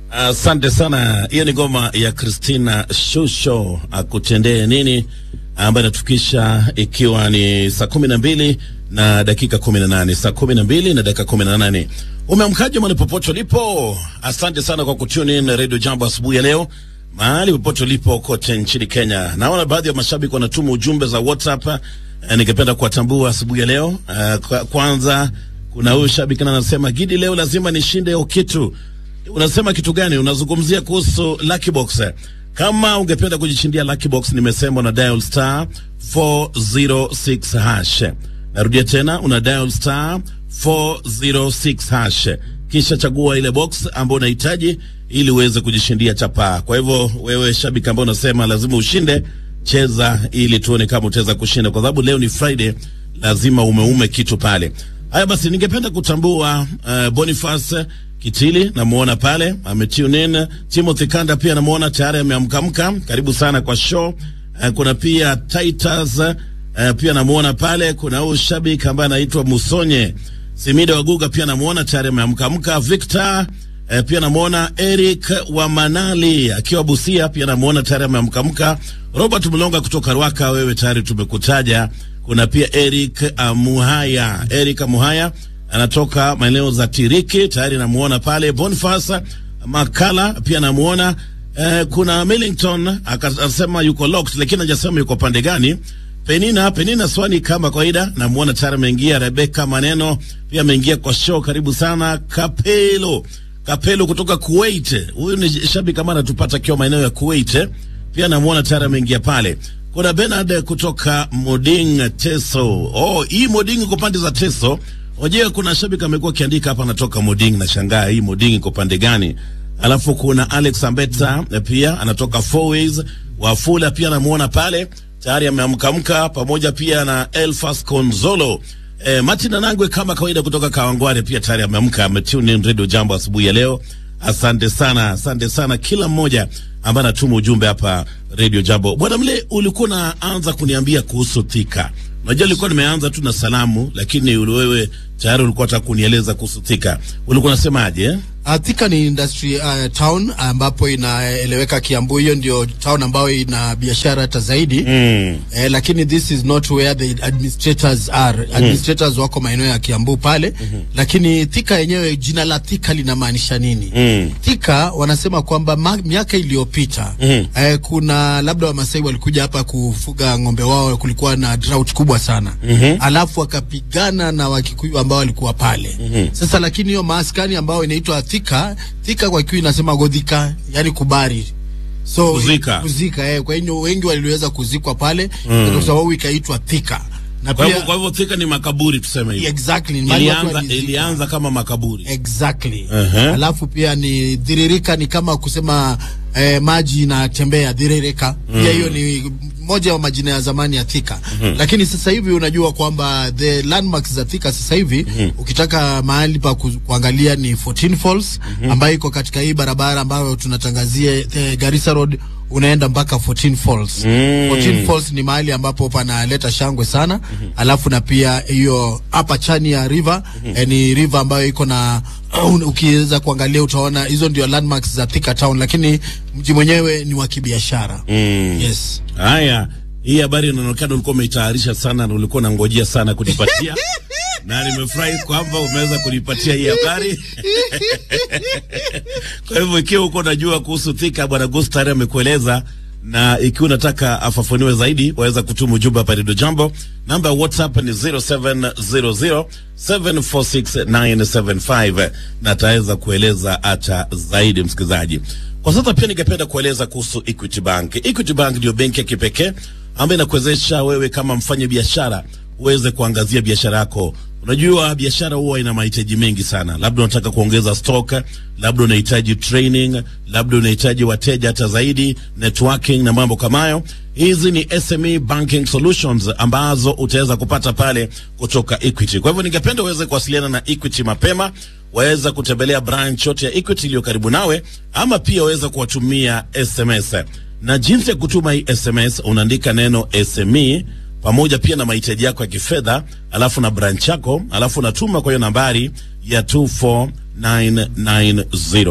Asante uh, sana. Hiyo ni ngoma ya Christina Shusho akutendee nini, ambayo inatufikisha ikiwa ni saa kumi na mbili na dakika kumi na nane saa kumi na mbili na dakika kumi na nane Umeamkaje mahali popote ulipo? Asante sana kwa kutune in Radio Jambo asubuhi ya leo mahali popote ulipo kote nchini Kenya. Naona baadhi ya mashabiki wanatuma ujumbe za WhatsApp eh, ningependa kuwatambua asubuhi ya leo. Eh, kwa, kwanza kuna huyu shabiki na anasema Gidi, leo lazima nishinde hiyo kitu. Unasema kitu gani? Unazungumzia kuhusu Lucky Box. Kama ungependa kujishindia Lucky Box, nimesema una dial star 406 hash. Narudia tena, una dial star 406 hash, kisha chagua ile box ambayo unahitaji ili uweze kujishindia chapaa. Kwa hivyo wewe shabiki ambao unasema lazima ushinde, cheza ili tuone kama utaweza kushinda, kwa sababu leo ni Friday, lazima umeume kitu pale. Haya basi, ningependa kutambua uh, Boniface Kitili namuona pale ametune in. Timothy Kanda pia namuona tayari ameamkamka, karibu sana kwa show. Uh, kuna pia Titus uh, pia namuona pale. Kuna huyu shabiki ambaye anaitwa Musonye Simida Waguga pia namuona tayari ameamkamka. Victor uh, pia namuona Eric wa Manali akiwa Busia pia namuona tayari ameamkamka. Robert Mlonga kutoka Rwaka, wewe tayari tumekutaja. Kuna pia Eric Amuhaya, Eric Amuhaya anatoka maeneo za Tiriki, tayari namuona pale. Boniface Makala pia namuona. Eh, kuna Millington akasema yuko locked, lakini hajasema yuko pande gani. Penina Penina Swani kama kawaida namuona tayari ameingia. Rebeka Maneno pia ameingia kwa show, karibu sana. Kapelo Kapelo kutoka Kuwait, huyu ni shabiki kama anatupata akiwa maeneo ya Kuwait, pia namuona tayari ameingia pale. Kuna Bernard kutoka Moding Teso. Oh, hii Moding iko pande za Teso. Oje, kuna shabiki amekuwa akiandika hapa anatoka Moding na shangaa hii Moding iko pande gani? Alafu kuna Alex Ambeta pia anatoka Four Ways Wafula pia namuona pale tayari ameamkamka pamoja pia na Elfas Konzolo. E, Martin Anangwe kama kawaida kutoka Kawangware pia tayari ameamka ametune in Radio Jambo asubuhi ya leo. Asante sana, asante sana kila mmoja ambaye anatuma ujumbe hapa Radio Jambo. Bwana Mle, ulikuwa unaanza kuniambia kuhusu Thika. Unajua nilikuwa nimeanza tu na salamu, lakini wewe tayari ulikuwa unataka kunieleza kuhusu Thika. Ulikuwa unasemaje eh? Uh, Thika ni industry uh, town ambapo inaeleweka Kiambu, hiyo ndio town ambayo ina biashara hata zaidi Mm. eh, lakini this is not where the administrators are. Administrators wako maeneo ya Kiambu pale lakini Thika yenyewe, jina la Thika linamaanisha nini? Mm. Thika wanasema kwamba ma- miaka iliyopita eh, kuna labda Wamasai walikuja hapa kufuga ng'ombe wao, kulikuwa na drought kubwa sana alafu wakapigana na Wakikuyu ambao walikuwa pale sasa, lakini hiyo maaskani ambayo inaitwa Thika, Thika kwa Kikuyu inasema godhika, yani kubari so Kuzika. kuzika eh, kwa hiyo wengi waliweza kuzikwa pale kwa sababu ikaitwa Thika na Kwa hivyo pia kwa hivyo Thika ni makaburi tuseme hivyo. exactly ni mahali watu Ilianza walizika. ilianza kama makaburi. Exactly. Uh-huh. Alafu pia ni dhiririka, ni kama kusema eh, maji inatembea dhiririka. Pia hiyo ni moja wa majina ya zamani ya Thika. Lakini sasa hivi unajua kwamba the landmarks za Thika sasa hivi ukitaka mahali pa ku, kuangalia ni 14 Falls ambayo iko katika hii barabara ambayo tunatangazia eh, Garissa Road unaenda mpaka 14 Falls. 14 Falls ni mahali ambapo panaleta shangwe sana. Alafu na pia hiyo hapa chani ya river eh, ni river ambayo iko na ukiweza kuangalia utaona hizo ndio landmarks za Thika town, lakini mji mwenyewe ni wa kibiashara. Yes. Haya, hii habari inaonekana ulikuwa umeitayarisha sana na ulikuwa unangojea sana kunipatia na nimefurahi kwamba umeweza kunipatia hii habari. Kwa hivyo ikiwa uko unajua kuhusu Thika, bwana Gustari amekueleza, na ikiwa unataka afafanue zaidi, waweza kutuma ujumbe hapa Radio Jambo. Namba ya WhatsApp ni 0700746975 na ataweza kueleza hata zaidi, msikilizaji. Kwa sasa pia ningependa kueleza kuhusu Equity Bank. Equity Bank ndio benki ya kipekee ambayo inakuwezesha wewe kama mfanya biashara uweze kuangazia biashara yako. Unajua biashara huwa ina mahitaji mengi sana, labda unataka kuongeza stock, labda unahitaji training, labda unahitaji wateja hata zaidi, networking na mambo kama hayo. Hizi ni SME banking solutions ambazo utaweza kupata pale kutoka Equity. Kwa hivyo ningependa uweze kuwasiliana na Equity mapema, waweza kutembelea branch yote ya Equity iliyo karibu nawe, ama pia waweza kuwatumia SMS. Na jinsi ya kutuma hii SMS, unaandika neno SME pamoja pia na mahitaji yako ya kifedha, alafu na branch yako, alafu unatuma kwa hiyo nambari ya 24990.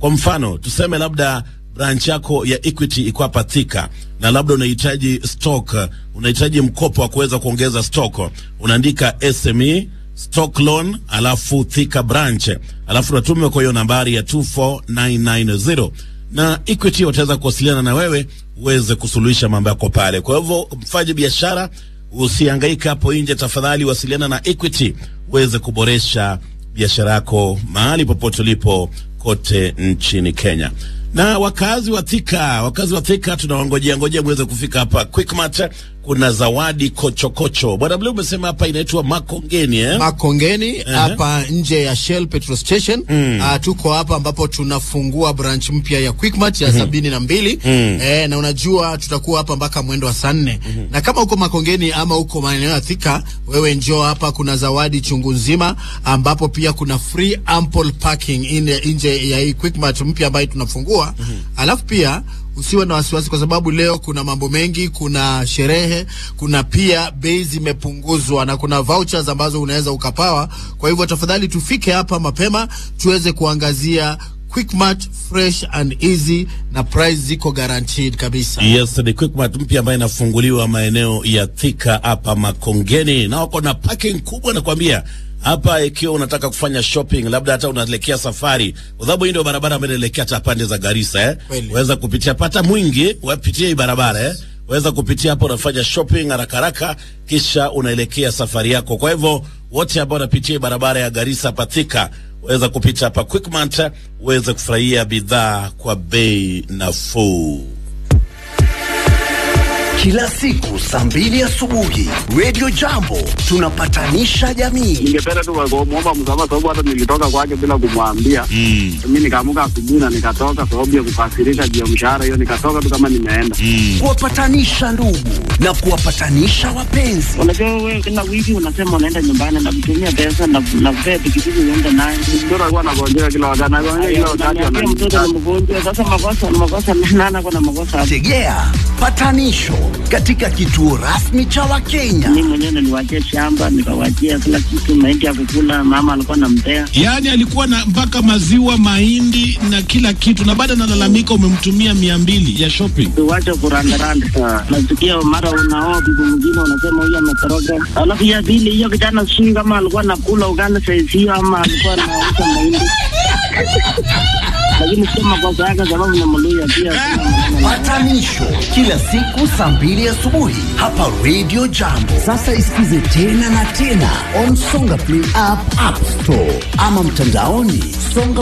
Kwa mfano tuseme labda branch yako ya Equity iko hapa Thika na labda unahitaji stock, unahitaji mkopo wa kuweza kuongeza stock, unaandika SME stock loan alafu Thika branch alafu unatuma kwa hiyo nambari ya 24990 na Equity wataweza kuwasiliana na wewe uweze kusuluhisha mambo yako pale. Kwa hivyo mfanye biashara, usihangaike hapo nje, tafadhali wasiliana na Equity uweze kuboresha biashara yako mahali popote ulipo kote nchini Kenya. Na wakazi wa Thika, wakazi wa Thika tunawangojea ngojea muweze kufika hapa Quickmart. Kuna zawadi kochokocho. Bwana Blue umesema hapa inaitwa Makongeni eh? Makongeni hapa nje ya Shell petrol station. Ah, tuko hapa ambapo tunafungua branch mpya ya Quickmart ya sabini na mbili eh, na unajua tutakuwa hapa mpaka mwendo wa saa nne na kama uko Makongeni ama uko maeneo ya Thika, wewe njoo hapa, kuna zawadi chungu nzima, ambapo pia kuna free ample parking ine nje ya hii Quickmart mpya ambayo tunafungua alafu pia usiwe na wasiwasi kwa sababu leo kuna mambo mengi, kuna sherehe, kuna pia bei zimepunguzwa na kuna vouchers ambazo unaweza ukapawa. Kwa hivyo tafadhali tufike hapa mapema tuweze kuangazia Quickmart fresh and easy na price ziko guaranteed kabisa. Yes, ni Quickmart mpya ambayo inafunguliwa maeneo ya Thika hapa Makongeni, na wako na parking kubwa, nakwambia hapa. Ikiwa unataka kufanya shopping, labda hata unaelekea safari, kwa sababu hii ndio barabara ambayo inaelekea hata pande za Garissa eh, Kweli. waweza kupitia pata mwingi, wapitie hii barabara eh, waweza kupitia hapo, unafanya shopping haraka haraka, kisha unaelekea safari yako. Kwa hivyo wote ambao wanapitia hii barabara ya Garissa hapa Thika waweza kupita hapa Quickmart uweze kufurahia bidhaa kwa bei nafuu. Kila siku saa mbili asubuhi Radio Jambo tunapatanisha jamii. ningependa tu kumwomba msamaha sababu hata nilitoka kwake bila kumwambia. Mm. Mi nikaamuka asubuhi na nikatoka sababu ya kukasirika juu ya mshahara hiyo, nikatoka tu kama nimeenda. Kuwapatanisha ndugu na kuwapatanisha wapenzi. Unajua wewe kila wiki unasema unaenda nyumbani na kutumia pesa na na kupea pikipiki uende naye. Mtoto alikuwa anagonjeka kila wakati, anagonjeka kila wakati, Unaniambia mtoto ananitukana. ni mgonjwa. Sasa makosa makosa nana kuna makosa hapo. Tegea patanisho katika kituo rasmi cha Wakenya. Mimi mwenyewe niliwaachia shamba nikawachia kila kitu, mahindi ya kukula, mama alikuwa anampea. Yaani alikuwa na mpaka maziwa, mahindi na kila kitu, na baada analalamika umemtumia mia mbili ya shopping. Tuwache kurandaranda. Nasikia mara unaoa bibi mwingine unasema huyu ametoroka. Alafu ya pili hiyo kijana sijui kama alikuwa anakula ugali saizi hiyo ama alikuwa anauza mahindi. Lakini sio makosa yake sababu ni Mluya pia. sina maneno naye. Patanisho kila siku saa mbili asubuhi hapa Radio Jambo. Sasa isikize tena na tena on Songa Play app, App Store ama mtandaoni songa